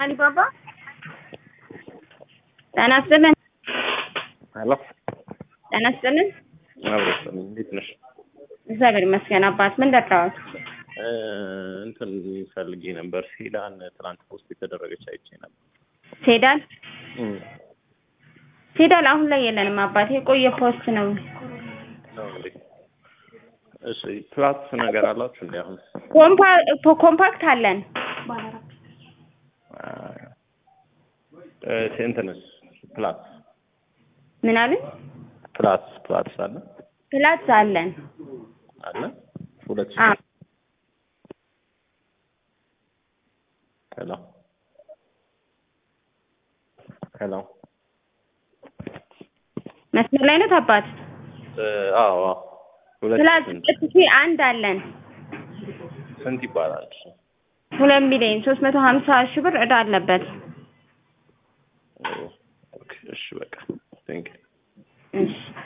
አሊባባ ጤና ይስጥልን። ሄሎ ጤና ይስጥልን። አብረሰን እንዴት ነሽ? እግዚአብሔር ይመስገን። አባት ምን ደርዳዋል? እ እንትን ፈልጌ ነበር። ሴዳን ትናንት ፖስት የተደረገች አይቼ ነበር። ሴዳል እም ሴዳል አሁን ላይ የለንም አባት፣ የቆየ ፖስት ነው። ነው እንዴ? እሺ ፕላስ ነገር አላችሁ እንዴ? አሁን ኮምፓ- ኮምፓክት አለን። እ እንትንስ ፕላስ ምን አሉኝ? ፕላስ ፕላስ አለ ፕላስ አለን። አለ ሁለት አ ሄሎ ሄሎ መስመር ላይ ነው አባት። እ አዎ አዎ ሁለት ፕላስ ስንት ሁለት ሺህ አንድ አለን። ስንት ይባላል? እሱ? ሁለት ሚሊዮን ሶስት መቶ ሀምሳ ሺህ ብር እዳ አለበት። ኦ ኦኬ እሺ በቃ ቴንክ እሺ